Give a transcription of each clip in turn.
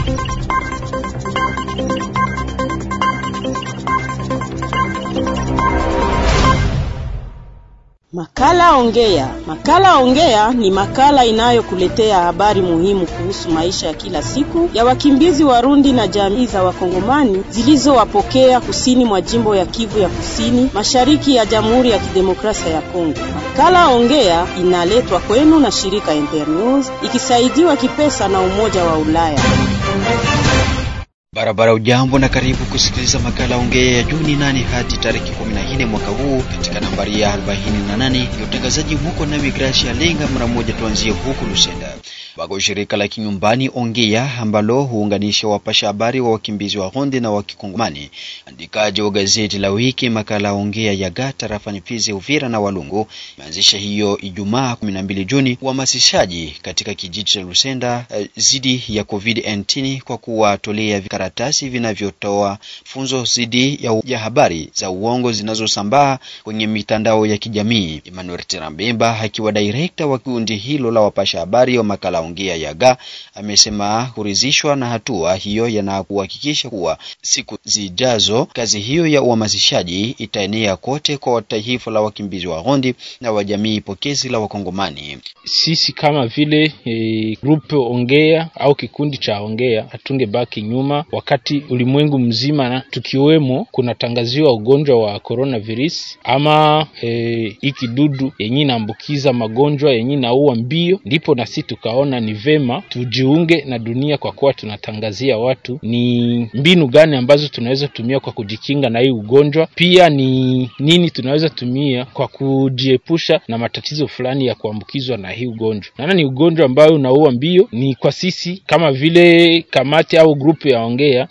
Makala Ongea. Makala Ongea ni makala inayokuletea habari muhimu kuhusu maisha ya kila siku ya wakimbizi Warundi na jamii za Wakongomani zilizowapokea kusini mwa jimbo ya Kivu ya Kusini, mashariki ya Jamhuri ya Kidemokrasia ya Kongo. Makala Ongea inaletwa kwenu na shirika Internews ikisaidiwa kipesa na Umoja wa Ulaya. Barabara ujambo na karibu kusikiliza makala ongea ya Juni nane hadi tarehe 14 mwaka huu katika nambari ya 48 ya utangazaji huko na Gracia Lenga. Mara moja tuanzie huku Lusenda bako shirika la kinyumbani Ongea ambalo huunganisha wapasha habari wa wakimbizi wa Ronde na wa Kikongomani, andikaji wa gazeti la wiki makala Ongea ya Gata tarafani Fizi, Uvira na Walungu imeanzisha hiyo Ijumaa 12 Juni uhamasishaji katika kijiji cha Lusenda zidi ya COVID-19 kwa kuwatolea karatasi vinavyotoa funzo zidi ya, ya habari za uongo zinazosambaa kwenye mitandao ya kijamii. Emmanuel Tirambemba akiwa direkta wa kundi hilo la wapasha habari wa makala Ongea Yaga amesema kuridhishwa na hatua hiyo na kuhakikisha kuwa siku zijazo kazi hiyo ya uhamasishaji itaenea kote kwa taifa la wakimbizi wa Rondi na wa jamii pokezi la Wakongomani. Sisi kama vile e, grupe Ongea au kikundi cha Ongea hatungebaki nyuma wakati ulimwengu mzima na tukiwemo kunatangaziwa ugonjwa wa coronavirus ama e, ikidudu yenye inaambukiza magonjwa yenye naua mbio, ndipo na sisi tukaona ni vema tujiunge na dunia kwa kuwa tunatangazia watu ni mbinu gani ambazo tunaweza tumia kwa kujikinga na hii ugonjwa, pia ni nini tunaweza tumia kwa kujiepusha na matatizo fulani ya kuambukizwa na hii ugonjwa. Naona ni ugonjwa ambayo unaua mbio. Ni kwa sisi kama vile kamati au grupu ya Ongea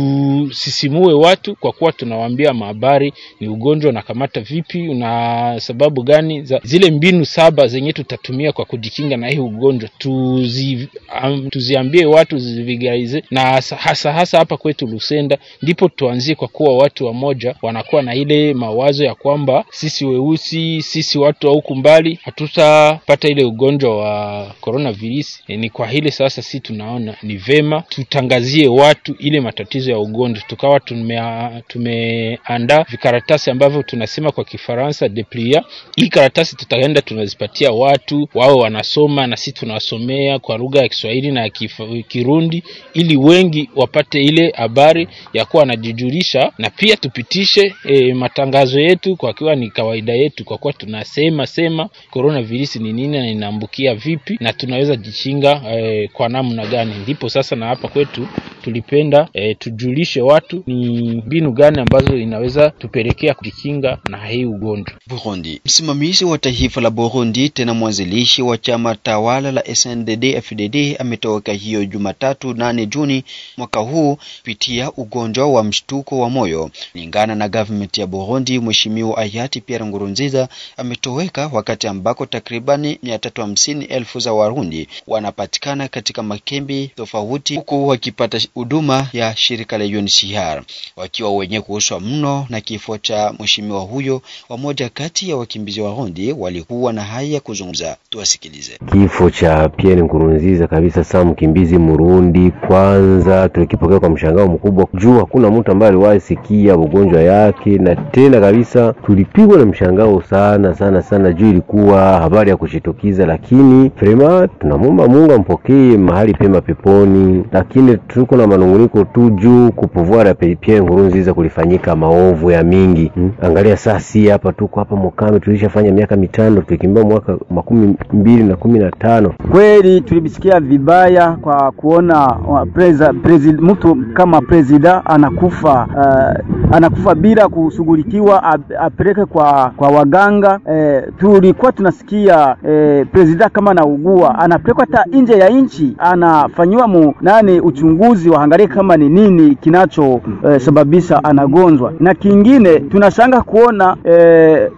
tusisimue watu kwa kuwa tunawaambia mahabari ni ugonjwa unakamata vipi, una sababu gani za zile mbinu saba zenye tutatumia kwa kujikinga na hii ugonjwa tuzi, um, tuziambie watu zivigaize, na hasa hasa, hasa hapa kwetu Lusenda ndipo tuanzie, kwa kuwa watu wamoja wanakuwa na ile mawazo ya kwamba sisi weusi, sisi watu wa huku mbali hatutapata ile ugonjwa wa coronavirus. E, ni kwa hile sasa si tunaona ni vema tutangazie watu ile matatizo ya ugonjwa, tukawa tumeandaa tume vikaratasi ambavyo tunasema kwa Kifaransa deplia. Hii karatasi tutaenda tunazipatia watu wao wanasoma na sisi tunawasomea kwa lugha ya Kiswahili na Kirundi ili wengi wapate ile habari ya kuwa wanajijulisha, na pia tupitishe e, matangazo yetu kwa kuwa ni kawaida yetu, kwa kuwa tunasema sema coronavirus ni nini na inaambukia vipi na tunaweza jikinga e, kwa namna gani. Ndipo sasa na hapa kwetu tulipenda e, tujulishe watu ni mbinu gani ambazo inaweza tupelekea kujikinga na hii ugonjwa. Burundi. Msimamizi wa taifa la Burundi tena mwanzilishi wa chama tawala la SNDD FDD ametoka hiyo Jumatatu nane Juni mwaka huu kupitia ugonjwa wa mshtuko wa moyo. Kulingana na government ya Burundi, Mheshimiwa hayati Pierre Nkurunziza ametoweka wakati ambako takribani mia tatu hamsini elfu za Warundi wanapatikana katika makembi tofauti huku wakipata huduma ya shirika la UNHCR wakiwa wenye kuhuswa mno na kifo cha mheshimiwa huyo. Wamoja kati ya wakimbizi wa Warundi walikuwa na haya ya kuzungumza, tuwasikilize. Kifo cha Pierre Nkurunziza kabisa, saa mkimbizi Murundi, kwanza tulikipokea kwa mshangao mkubwa juu hakuna mtu ambaye aliwahi sikia ugonjwa yake, na tena kabisa tulipigwa na mshangao sana sana sana juu ilikuwa habari ya kushitukiza, lakini vrema tunamwomba Mungu ampokee mahali pema peponi, lakini tuko na manunguniko tu juu kupuvua Pierre Nkurunziza kulifanyika maovu ya mingi hmm? Angalia saa si hapa tuko hapa Mukame, tulishafanya miaka mitano tukikimbia mwaka makumi mbili na kumi na tano. Kweli tulibisikia vibaya kwa kuona preza, prezi, mtu kama presida anakufa uh, anakufa bila kushughulikiwa apeleke kwa kwa waganga eh, tulikuwa tunasikia eh, presida kama anaugua anapelekwa hata nje ya nchi anafanyiwa mu nani uchunguzi waangalie kama ni nini kinachosababisha eh, anagonjwa. Na kingine tunashanga kuona eh,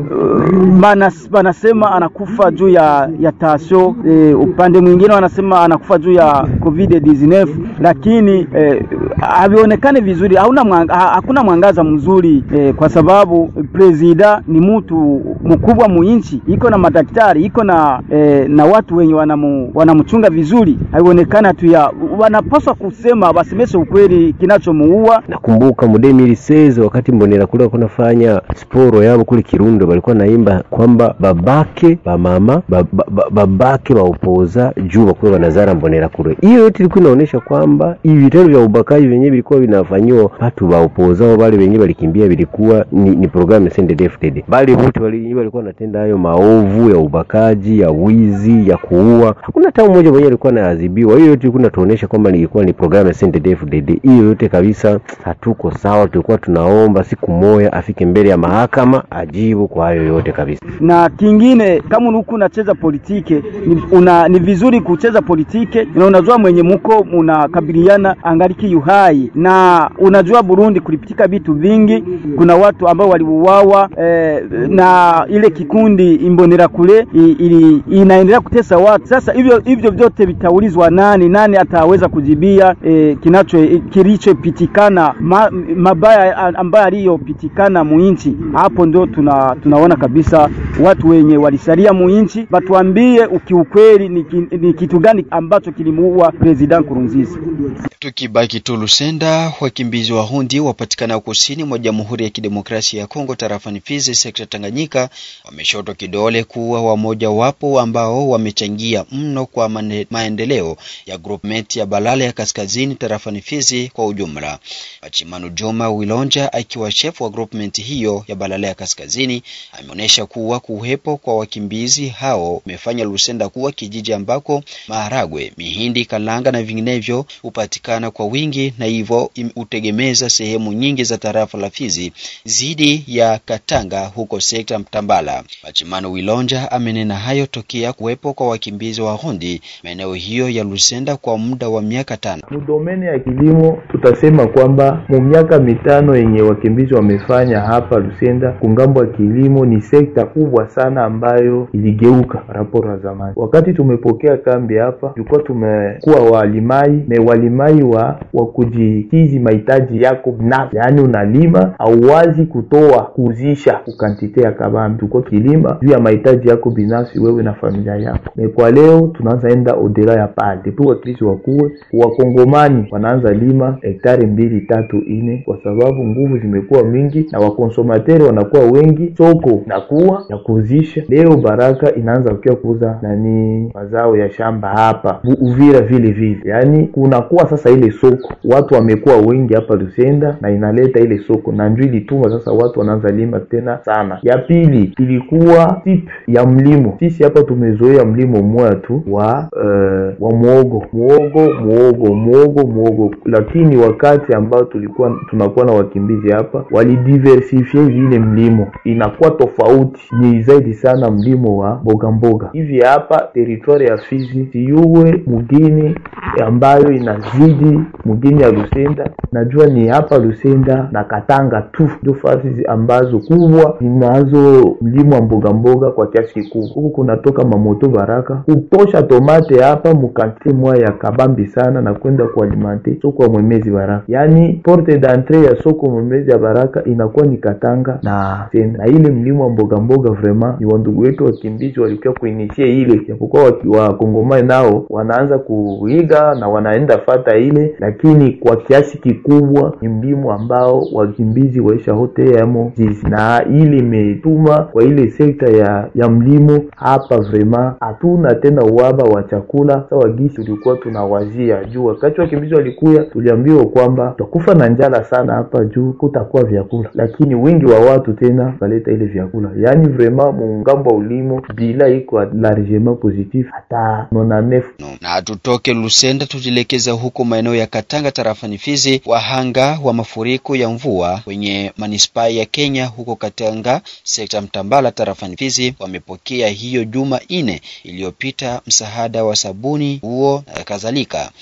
manas, wanasema anakufa juu ya ya tasio eh, upande mwingine wanasema anakufa juu ya covid 19 lakini eh, havionekane vizuri, hauna mwanga, hakuna mwangaza mzuri eh, kwa sababu presida ni mtu mkubwa muinchi, iko na madaktari, iko na eh, na watu wenye wanamu, wanamchunga vizuri, haionekana tu ya wanapaswa kusema wasemeshe ukweli kinachomuua. Nakumbuka mudemiri sezo wakati mbonera kule kunafanya sporo yabo kule Kirundo, walikuwa naimba kwamba babake bamama ba, ba, ba, babake baupoza juu bakuwa banazara mbonera kule. Hiyo yote ilikuwa inaonyesha kwamba hivi vitendo vya ubakaji vyenyewe vilikuwa vinafanyiwa watu baupoza au wale wenyewe walikimbia, vilikuwa ni, ni programu ya CNDD-FDD, bali wote wali, walikuwa wanatenda hayo maovu ya ubakaji, ya wizi, ya kuua. Hakuna hata mmoja mwenyewe alikuwa anaadhibiwa. Hiyo yote ilikuwa inatuonyesha kwamba ilikuwa ni programu ya CNDD-FDD. Hiyo yote kabisa hatuko sawa. Tulikuwa tunaomba siku moja afike mbele ya mahakama ajibu kwa hayo yote kabisa. Na kingine kama unuku unacheza politike ni, una, ni vizuri kucheza politike na unajua mwenye muko munakabiliana angaliki yuhai, na unajua Burundi kulipitika vitu vingi. Kuna watu ambao waliuawa eh, na ile kikundi imbonera kule ili, inaendelea kutesa watu. Sasa hivyo hivyo vyote vitaulizwa nani nani ataweza kujibia eh, kinacho kilichopitikana ma, mabaya ambayo aliyopitikana muinchi. Hapo ndio tuna, tunaona kabisa watu wenye walisalia muinchi batuambie ukiukweli ni, ni kitu gani ambacho kilimuua President Nkurunziza. Tukibaki tu Lusenda, wakimbizi wa Hundi wapatikana kusini mwa Jamhuri ya Kidemokrasia ya Kongo tarafani Fizi, sekta Tanganyika, wameshotwa kidole kuwa wamoja wapo ambao wamechangia mno kwa mane, maendeleo ya groupment ya Balale ya Kaskazini tarafani Fizi kwa ujumla. Achimanu Juma Wilonja akiwa chef wa groupment hiyo ya Balale ya Kaskazini ameonyesha kuwa kuwepo kwa wakimbizi hao umefanya Lusenda kuwa kijiji ambako maharagwe, mihindi, kalanga na vinginevyo hupatikana kwa wingi na hivyo hutegemeza sehemu nyingi za tarafa la Fizi zidi ya Katanga huko sekta Mtambala. Machimano Wilonja amenena hayo tokea kuwepo kwa wakimbizi wa Hondi maeneo hiyo ya Lusenda kwa muda wa miaka tano. Mudomeni ya kilimo tutasema kwamba mu miaka mitano yenye wakimbizi wamefanya hapa Lusenda kungambo ya kilimo ni sekta kubwa sana ambayo iligeuka raporo ya zamani. Wakati tumepokea kambi hapa, tulikuwa tumekuwa walimai me walimai wa wa kujikizi mahitaji yako binafsi, yaani unalima auwazi kutoa kuuzisha kukantite ya kabambi, tulikuwa kilima juu ya mahitaji yako binafsi wewe na familia yako. Me kwa leo tunaanza enda odela ya pale depuis wakristo wakuwe wakongomani wanaanza lima hektari mbili tatu ine, kwa sababu nguvu zimekuwa mingi na wakonsomateri wanakuwa wengi, soko nakuwa ya kuuzisha. Leo Baraka inaanza kukia kuuza nani mazao ya shamba hapa Uvira vile vile, yaani kunakuwa sasa ile soko, watu wamekuwa wengi hapa Lusenda na inaleta ile soko na njoo ilituma sasa watu wanaanza lima tena sana. Ya pili ilikuwa tip ya mlimo, sisi hapa tumezoea mlimo mmoja tu wa uh, wa muogo muogo muogo muogo muogo, lakini wakati ambao tulikuwa tunakuwa na wakimbizi hapa walidiversifie vile mlimo inakuwa tofauti, ni zaidi sana mlimo wa mboga mboga hivi hapa teritwari ya Fizi siuwe mugini ambayo inazidi mugini ya Lusenda, najua ni hapa Lusenda na Katanga tu ndio fasi ambazo kubwa zinazo mlimo wa mboga mboga kwa kiasi kikubwa. Huku kunatoka mamoto Baraka kutosha tomate hapa mukantite mwa ya kabambi sana na kwenda kualimante soko ya Mwemezi Baraka, yaani porte d'entrée ya soko Mwemezi ya Baraka inakuwa ni Katanga na Senda. Na ile mlimo wa mboga mboga vraiment ni wandugu wetu wakimbizi walikuwa kuinitie ile, japokuwa wakongomani nao wanaanza kuiga na wanaenda fata ile, lakini kwa kiasi kikubwa ni mlimo ambao wakimbizi waisha hote yamo jizi, na ile imetuma kwa ile sekta ya ya mlimo hapa vraiment hatuna tena uhaba wa chakula sawa gisi tulikuwa tunawazia juu. Wakati wakimbizi walikuya, tuliambiwa kwamba tutakufa na njala sana hapa juu kutakuwa vyakula, lakini wingi wa watu tena waleta ile vyakula, yaani vraiment muungambo wa ulimo bila iko largement positif hata nona nef No. Na tutoke Lusenda tujielekeza huko maeneo ya Katanga tarafani Fizi. Wahanga wa mafuriko ya mvua kwenye manispaa ya Kenya huko Katanga sekta Mtambala tarafani Fizi wamepokea hiyo juma ine iliyopita msaada wa sabuni, nguo na kadhalika.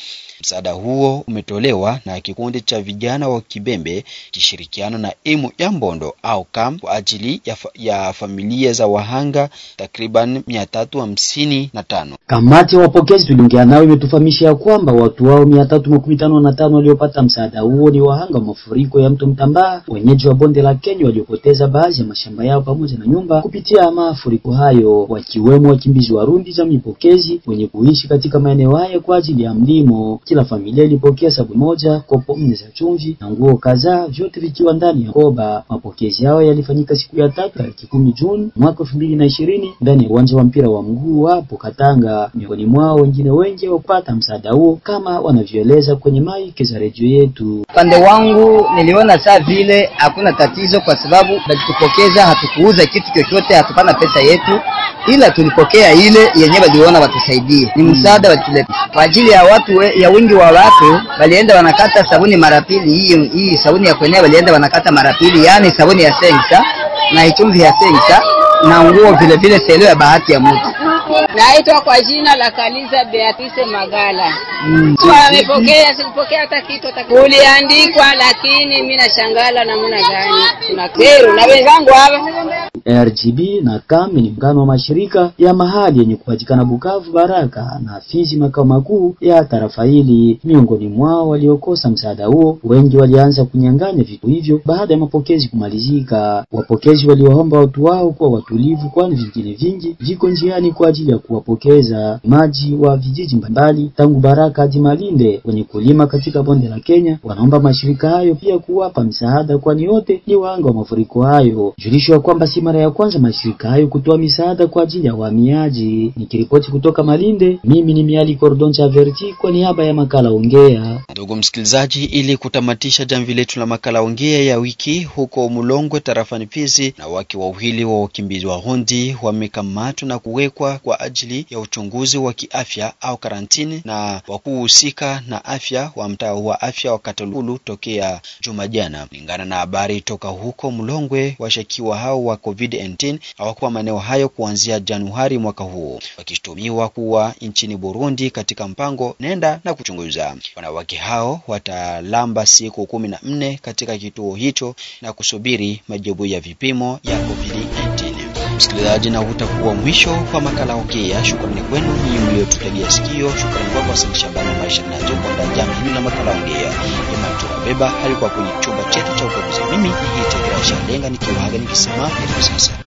Msaada huo umetolewa na kikundi cha vijana wa Kibembe kishirikiana na emu ya Mbondo au kam kwa ajili ya, fa ya familia za wahanga takriban mia tatu hamsini na tano. Kamati ya wapokezi tuliongea nao imetufahamisha ya kwamba watu wao mia tatu makumi tano na tano waliopata msaada huo ni wahanga wa mafuriko ya mto Mtambaa, wenyeji wa bonde la Kenya waliopoteza baadhi ya mashamba yao pamoja na nyumba kupitia mafuriko hayo, wakiwemo wakimbizi Warundi za mipokezi wenye kuishi katika maeneo haya kwa ajili ya mlimo. Kila familia ilipokea sabuni moja, kopo nne za chumvi na nguo kadhaa, vyote vikiwa ndani ya koba. Mapokezi yao yalifanyika siku ya tatu tarehe kumi Juni mwaka elfu mbili na ishirini ndani ya uwanja wa mpira wa mguu hapo Katanga. Miongoni mwao wengine wengi wapata msaada huo kama wanavyoeleza kwenye maiki za redio yetu. Upande wangu niliona saa vile hakuna tatizo, kwa sababu walitupokeza, hatukuuza kitu chochote, hatupana pesa yetu, ila tulipokea ile yenyewe waliona watusaidie, ni msaada watuleta kwa ajili ya watu we, ya wingi wa watu. Walienda wanakata sabuni mara pili, hii hii sabuni ya kwenyewe walienda wanakata mara pili, yaani sabuni ya sensa na ichumvi ya sensa na nguo vile vile selo ya bahati ya mtu. Naitwa kwa jina la Kaliza Beatrice Magala. Mm. Wamepokea, sikupokea hata kitu hata kitu. Uliandikwa lakini mimi nashangala namna gani. Tuna kero na wenzangu hapa. RGB na KAM ni mgano wa mashirika ya mahali yenye kupatikana Bukavu, Baraka na Fizi, makao makuu ya tarafa hili. Miongoni mwao waliokosa msaada huo, wengi walianza kunyang'anya vitu hivyo baada ya mapokezi kumalizika. Wapokezi waliwaomba watu wao kuwa watulivu, kwani vingine vingi viko njiani kwa ajili ya kuwapokeza maji wa vijiji mbalimbali tangu Baraka hadi Malinde wenye kulima katika bonde la Kenya. Wanaomba mashirika hayo pia kuwapa msaada, kwani wote ni wahanga wa mafuriko hayo. Julishwa kwamba si mara ya kwanza mashirika hayo kutoa misaada kwa ajili ya wahamiaji. Nikiripoti kutoka Malinde, mimi ni Miali Cordon Chaverti kwa niaba ya makala Ongea. Ndugu msikilizaji, ili kutamatisha jamvi letu la makala Ongea ya wiki, huko Mulongwe tarafani Fizi, na wake wawili wa wakimbizi wa Rundi wamekamatwa na kuwekwa kwa ajili ya uchunguzi wa kiafya au karantini na wakuu husika na afya wa mtaa wa afya wa Katolulu tokea juma jana. Kulingana na habari toka huko Mulongwe, washakiwa hao wa COVID-19 hawakuwa maeneo hayo kuanzia Januari mwaka huu, wakishtumiwa kuwa nchini Burundi katika mpango nenda na kuchunguza. Wanawake hao watalamba siku kumi na nne katika kituo hicho na kusubiri majibu ya vipimo ya COVID-19. Msikilizaji, na utakuwa mwisho wa makala Ongea. Shukrani kwenu nyinyi mliotutegea sikio. Shukrani kwako Hassan Shabani maisha nazo kwa jambo hili la makala Ongea. Imani tunabeba alikuwa kwenye chumba chetu cha ukaguzi. Mimi ni Hitegra Shalenga nikiwaga nikisema hadi sasa.